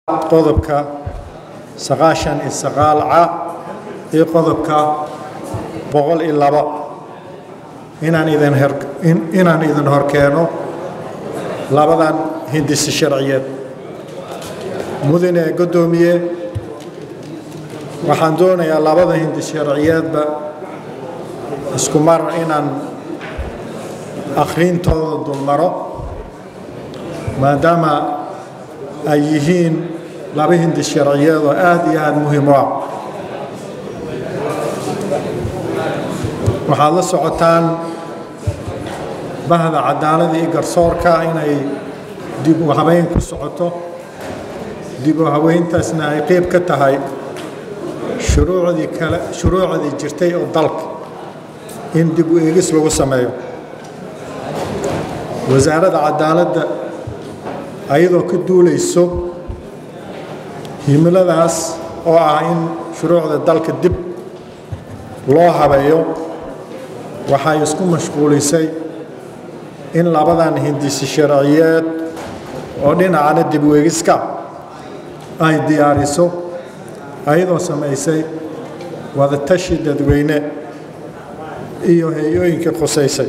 qodobka sagaashan iyo sagaal ca iyo qodobka boqol iyo labo inaan idin her inaan idin horkeeno labadan hindisi sharciyeed mudane guddoomiye waxaan doonayaa labada hindis sharciyeedba isku mar inaan akhrintooda dulmaro maadaama ay yihiin laba hindis sharciyeed oo aad iyo aad muhiim u ah waxaad la socotaan bahda cadaalada iyo garsoorka inay dib u habeyn ku socoto dib u habeyntaasna ay qeyb ka tahay shuruucdii kale shuruucdii jirtay oo dalka in dib u eegis lagu sameeyo wasaaradda cadaaladda ayadoo ka duulayso himiladaas oo ah in shuruucda dalka dib loo habeeyo waxay isku mashquulisay in labadan hindisi sharciyeed oo dhinacana dib u eegiska ay diyaariso ayadoo samaysay wadatashi dadweyne iyo hay-ooyinkii khusaysay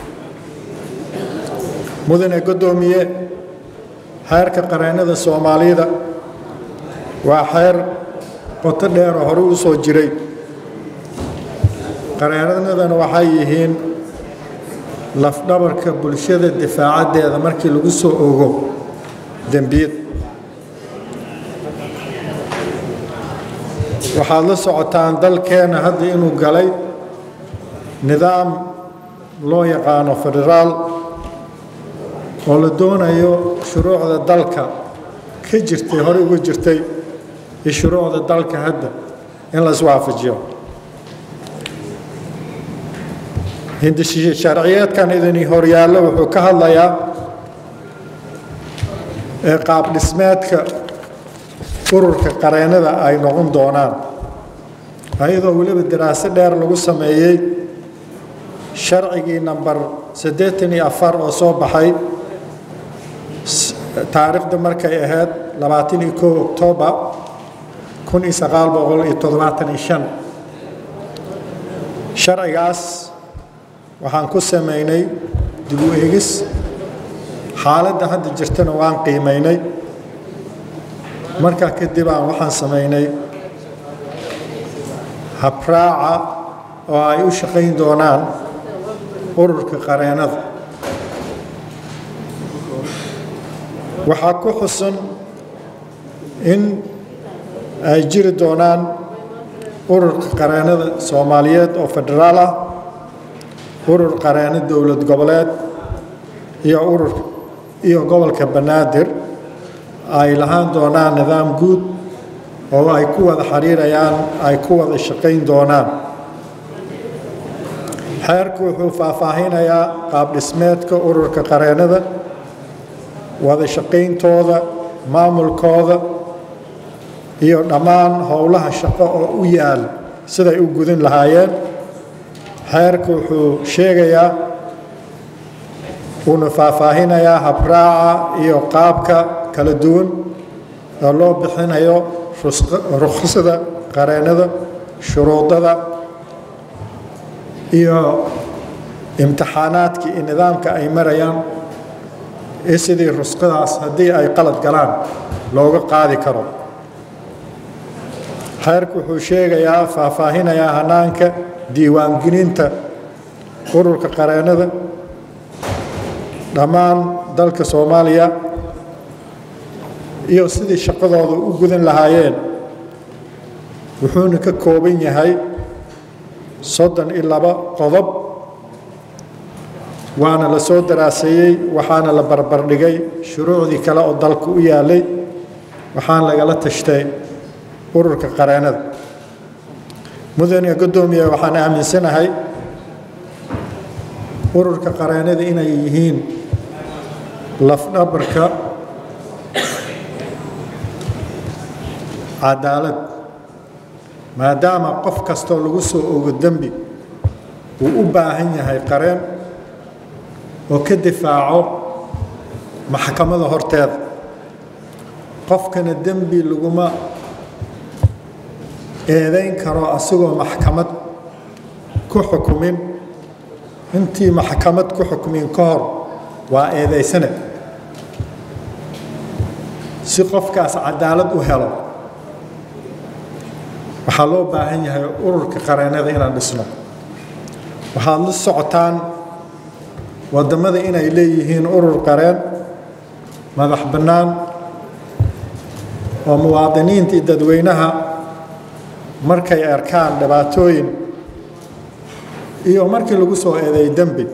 mudane guddoomiye xeerka qareennada soomaalida waa xeer qoto dheeroo hore u soo jiray qareennadana waxay yihiin lafdhabarka bulshada difaacaddeeda markii lagu soo ogo dembiyad waxaad la socotaan dalkeenna hadda inuu galay nidaam loo yaqaano federaal oo la doonayo shuruucda dalka ka jirtay hore uga jirtay iyo shuruucda dalka hadda in la iswaafajiyo hindisi sharciyeedkan idin horyaallo wuxuu ka hadlayaa ee qaab dhismeedka ururka qareennada ay noqon doonaan ayadoo weliba daraaso dheer lagu sameeyey sharcigii namber siddeetan iyo afar oo soo baxay taariikhda markay ahayd labaatan iyo kow oktoobar kun iyo sagaal boqol iyo toddobaatan iyo shan sharcigaas waxaan ku samaynay dib u eegis xaaladda hadda jirtana waan qiimaynay markaa kadib aan waxaan samaynay habraaca oo ay u shaqayn doonaan ururka qareennada waxaa ku xusan in ay jiri doonaan ururka qareennada soomaaliyeed oo federaal ah urur qareenno dowlad goboleed iyo urur iyo gobolka banaadir ay lahaan doonaan nidaam guud oo ay ku wada xiriirayaan ay ku wada shaqayn doonaan xeerku wuxuu faahfaahinayaa qaab dhismeedka ururka qareennada wada shaqayntooda maamulkooda iyo dhammaan howlaha shaqo oo u yaal siday u gudin lahaayeen xeerku wuxuu sheegayaa wuuna faahfaahinayaa habraaca iyo qaabka kala duwan oo loo bixinayo rukhsada qareennada shuruudada iyo imtixaanaadkii iyo nidaamka ay marayaan iyo sidii rusqadaas haddii ay qalad galaan looga qaadi karo xeerku wuxuu sheegayaa faahfaahinayaa hanaanka diiwaangelinta ururka qareennada dhammaan dalka soomaaliya iyo sidii shaqadooda u gudan lahaayeen wuxuuna ka kooban yahay soddon iyo laba qodob waana la soo daraaseeyey waxaana la barbardhigay shuruucdii kale oo dalka u yaalay waxaana lagala tashtay ururka qareennada mudane guddoomiye waxaan aaminsanahay ururka qareennada inay yihiin lafdhabarka cadaalad maadaama qof kastoo lagu soo ogo dembi uu u baahan yahay qareen oo ka difaaco maxkamada horteeda qofkana dembi laguma eedayn karo asigoo maxkamad ku xukumin intii maxkamad ku xukmin ka hor waa eedaysane si qofkaas cadaalad u helo waxaa loo baahan yahay ururka qareennada inaan dhisno waxaad la socotaan waddamada inay leeyihiin urur qareen madax bannaan oo muwaadiniinta iyo dadweynaha markay arkaan dhibaatooyin iyo markii lagu soo eedeey dembi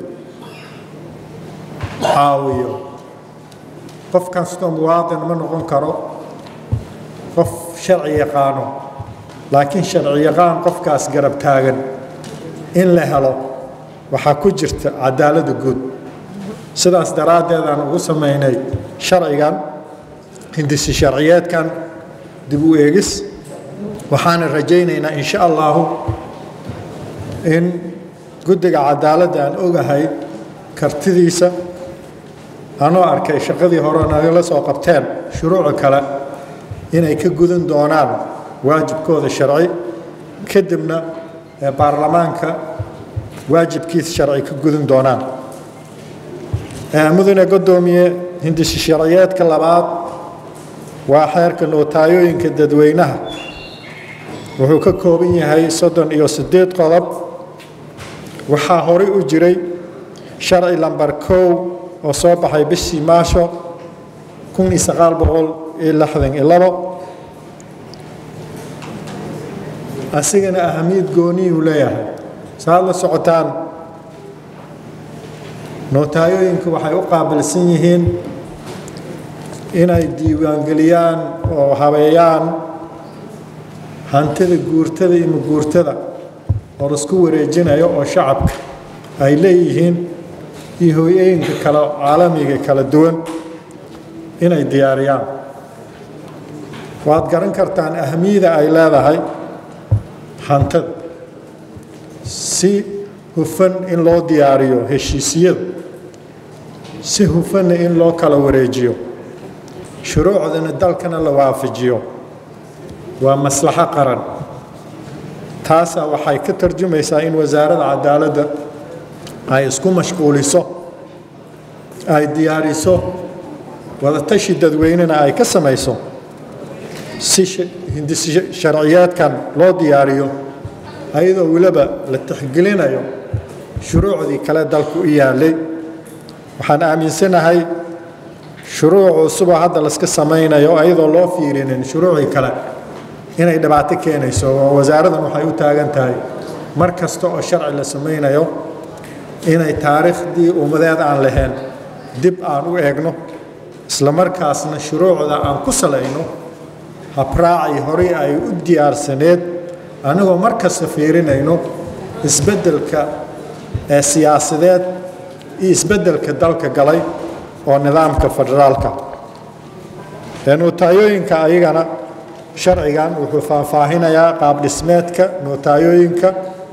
caawiyo qof kastoo muwaadin ma noqon karo qof sharci yaqaano laakiin sharci yaqaan qofkaas garab taagan in la helo waxaa ku jirta cadaaladda guud sidaas daraaddeed aan ugu samaynay sharcigan hindisi sharciyeedkan dib u eegis waxaana rajaynaynaa in sha allahu in guddiga cadaaladda aan ogahay kartidiisa anoo arkay shaqadii hore nagala soo qabteen shuruuca kale inay ka gudan doonaan waajibkooda sharci kadibna baarlamaanka waajibkiisa sharci ka gudan doonaan mudane godoomiye hindisi sharciyeedka labaad waa xeerka nootayooyinka dadweynaha wuxuu ka kooban yahay soddon iyo siddeed qodob waxaa horey u jiray sharci lambar kow oo soo baxay bishii maasho kun iyo sagaal boqol iyo lixdan iyo labo asigana ahamiyad gooniyuu leeyahay saaad la socotaan nootayooyinku waxay u qaabilsan yihiin inay diiwaangeliyaan oo habeeyaan hantida guurtada iyo maguurtada oo laisku wareejinayo oo shacabka ay leeyihiin iyo hooyooyinka kale caalamiga kala duwan inay diyaariyaan waad garan kartaan ahamiyada ay leedahay hantada si hufan in loo diyaariyo heshiisyada si hufanna in loo kala wareejiyo shuruucdana dalkana la waafajiyo waa maslaxo qaran taasaa waxay ka tarjumaysaa in wasaaradda cadaaladda ay isku mashquuliso ay diyaariso wadatashi dadweynena ay ka samayso si hindisi sharciyaadkan loo diyaariyo ayadoo weliba la tixgelinayo shuruucdii kale dalku u yaallay waxaan aaminsanahay shuruuc cusuboo hadda laska samaynayo ayadoo loo fiirinin shuruucii kale inay dhibaato keenayso oo wasaaraddan waxay u taagan tahay mar kasta oo sharci la samaynayo inay taariikhdii ummadeed aan lahayn dib aan u eegno isla markaasna shuruucda aan ku salayno habraacii horey ay u diyaarsaneed anigoo mar kasta fiirinayno isbeddelka ee siyaasadeed iyo isbeddelka dalka galay oo nidaamka federaalka nootayooyinka ayagana sharcigan wuxuu faahfaahinayaa qaab dhismeedka nootayooyinka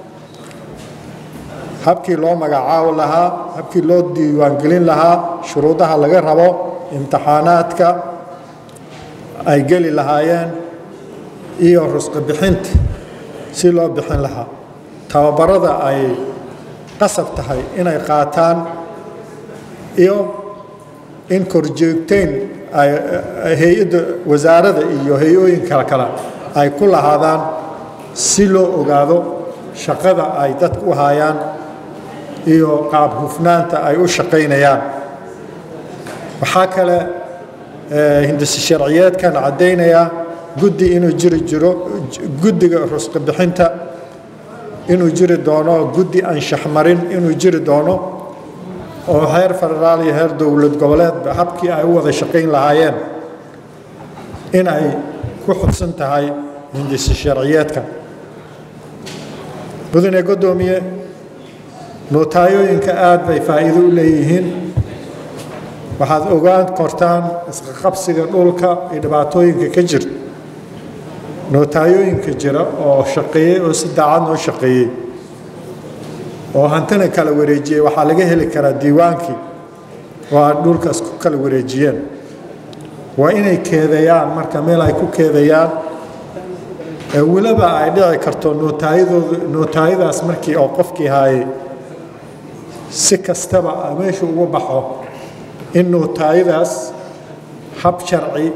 habkii loo magacaabo lahaa habkii loo diiwaangelin lahaa shuruudaha laga rabo imtixaanaadka ay geli lahaayeen iyo rusqi bixinta si loo bixin lahaa tababarada ay qasab tahay inay qaataan iyo in korjoogteyn ay hay-adda wasaaradda iyo hay-ooyinka kale ay ku lahaadaan si loo ogaado shaqada ay dadka u hayaan iyo qaab hufnaanta ay u shaqaynayaan waxaa kale hindisi sharciyeedkan caddaynayaa guddi inuu jiri jiro guddiga rusqi bixinta inuu jiri doono guddi anshax marin inuu jiri doono oo heer federaal iyo heer dowlad goboleedba habkii ay u wada shaqayn lahaayeen in ay ku xudsan tahay hindisi sharciyeedka mudane godoomiye nootayooyinka aad bay faa'iido u leeyihiin waxaad ogaan kortaan isqaqabsiga dhulka iyo dhibaatooyinka ka jirta nootayooyinka jira oo shaqeeyey oo si daacad noo shaqeeyey oo hantina kala wareejiyey waxaa laga heli karaa diiwaankii oo aad dhulkaas ku kala wareejiyeen waa inay keedeeyaan marka meel ay ku keedeeyaan weliba ay dhici karto nootaayadooda nootaayadaas markii oo qofkii haayay si kastaba meeshu ugu baxo in nootaayadaas hab sharci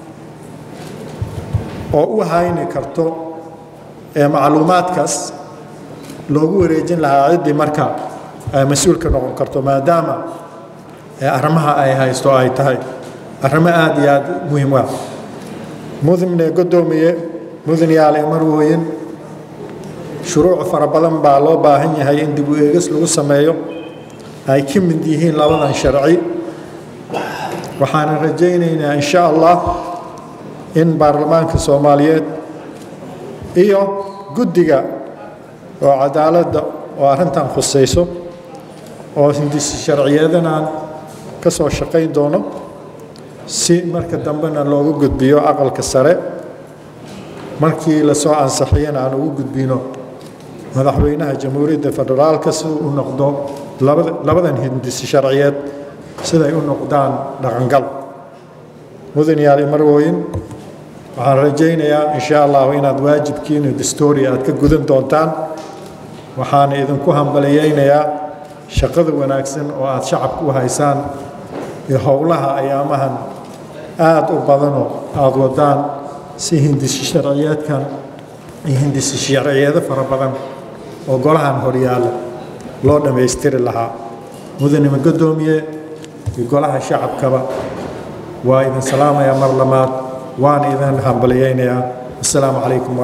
oo u hayni karto ee macluumaadkaas loogu wareejin lahaa ciddii marka ay mas-uulka noqon karto maadaama arrimaha ay haysto ay tahay arrimo aada iyo aada muhiim ah mudane godoomiye mudan yaale marwooyin shuruuc fara badan baa loo baahan yahay in dib u eegis lagu sameeyo ay ka mid yihiin labadan sharci waxaana rajaynaynaa insha allah in baarlamaanka soomaaliyeed iyo guddiga oo cadaaladda oo arrintan khusayso oo hindisi sharciyeedanaan ka soo shaqayn doono si marka dambena loogu gudbiyo aqalka sare markii lasoo ansaxiyana aan ugu gudbino madaxweynaha jamhuuriyadda federaalka siduu u noqdo labadan hindisi sharciyeed siday u noqdaan dhaqangal mudan yaali marwooyin waxaan rajaynayaa insha allahu inaad waajibkiina dastoori aad ka gudan doontaan waxaana idinku hambaliyeynayaa shaqada wanaagsan oo aad shacabka u haysaan iyo howlaha ayaamahan aada u badanoo aada wadaan si hindisi sharciyeedkan iyo hindisi sharciyeedo fara badan oo golahan horyaala loo dhammaystiri lahaa mudanima godoomiye iyo golaha shacabkaba waa idin salaamayaa mar lamaad waana idin hambaliyeynayaa assalaamu calaykum